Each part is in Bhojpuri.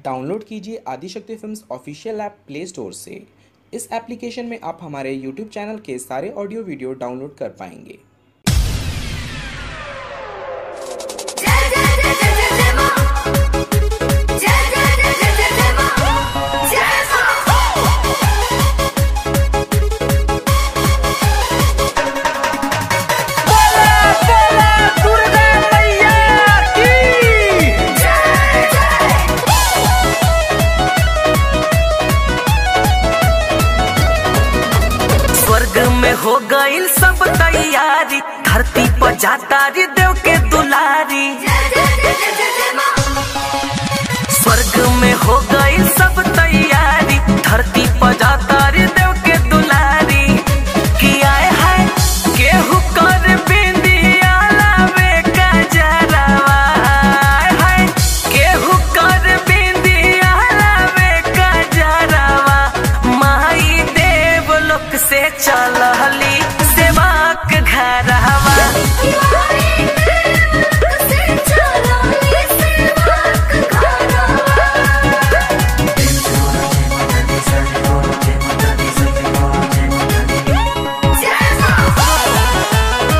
डाउनलोड कीजिए Adishakti films official app play store से इस एप्लीकेशन में आप हमारे यूट्यूब चैनल के सारे ऑडियो वीडियो डाउनलोड कर पाएंगे जय जय जय जय जय जय मां जय जय जय जय जय जय मां जय मां जय जय स्वर्ग में हो गईल सब तैयारी धरती पर जाता रे देव के दुलारी जय जय जय जय जय जय मां स्वर्ग में हो गईल सब तैयारी धरती पर जाता रे देव के दुलारी कि आए है केहू कर बिंदिया लावे का जरावा आए है केहू कर बिंदिया लावे का जरावा माई देव लोक से चलहली सेवाक घरवा किवारी से चलो ये सेवक घरवा जय मां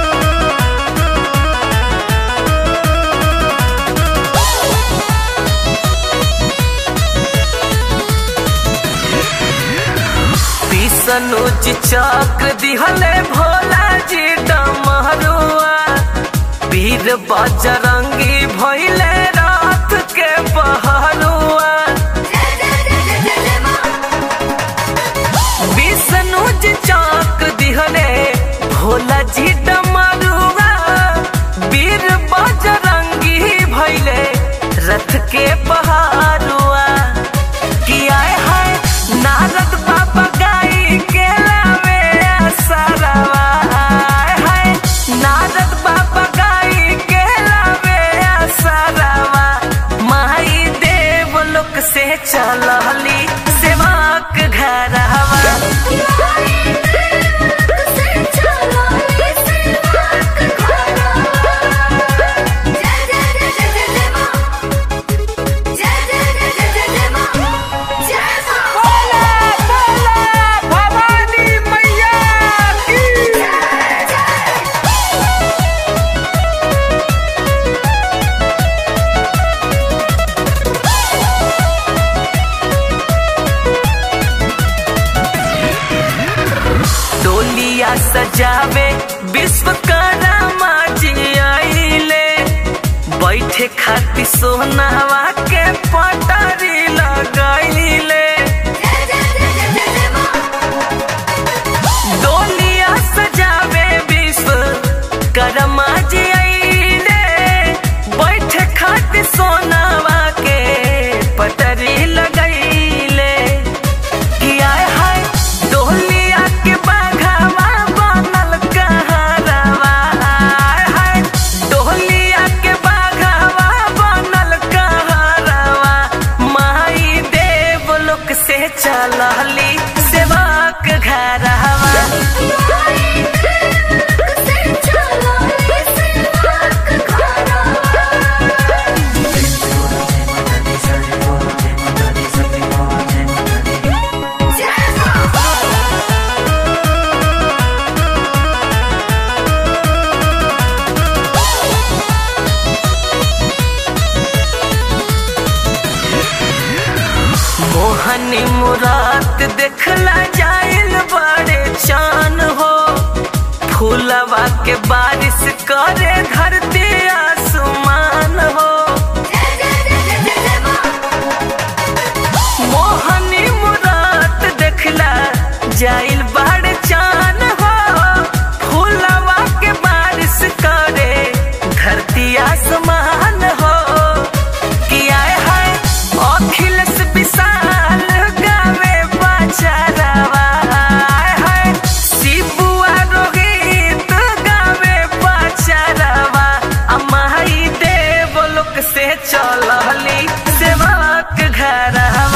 विष्णुज चक्र दिहले भोला जी डमरुआ वीर बजरंगी भइले रात के पहरुआ जय जय जय जय जय जय मां विष्णुज चक्र दिहले भोला जी डमरुआ वीर बजरंगी भइले रथ के पहरुआ कि आए हाय नारद बाबा गाई के लावे सरवा आए हाय नारद बाबा गाई के लावे सरवा माई देव लोक से चलहली सेवाक घरवा किवारी से चलो ये सेवक घरवा जय जय जय जय जय जय मां जय जय जय जय जय जय मां जय मां भवानी मैया की जय जय डोलिया सजावे विश्वकर्मा जी आइले बैठे खातिर सोनावा के पटारी लगाइले जय जय जय जय जय जय मां डोलिया सजावे विश्वकर्मा जी आइले बैठे खातिर सोनावा के पटारी लगाइले कि आय हाय डोलिया के बाघावा बनल कहरवा आय हाय डोलिया के बाघावा बनल कहरवा माई देव लोक से चलहली सेवाक घरवा किवारी से चलो ये सेवक घरवा जय मां मोहनी मुरात देखला जाइल बड़े चान हो फूलवा के बारिश करे धरती आसमान हो जय जय जय जय जय जय मां मोहनी मुरात देखला जाइल बड़े चान हो फूलवा के बारिश करे धरती आसमान हो कि आए हाय अखिलेश विशाल गावे बचारवा आए हाय शिबुआ रोहित गावे बचारवा अमाई देव लोक से चलहली सेवक घरवा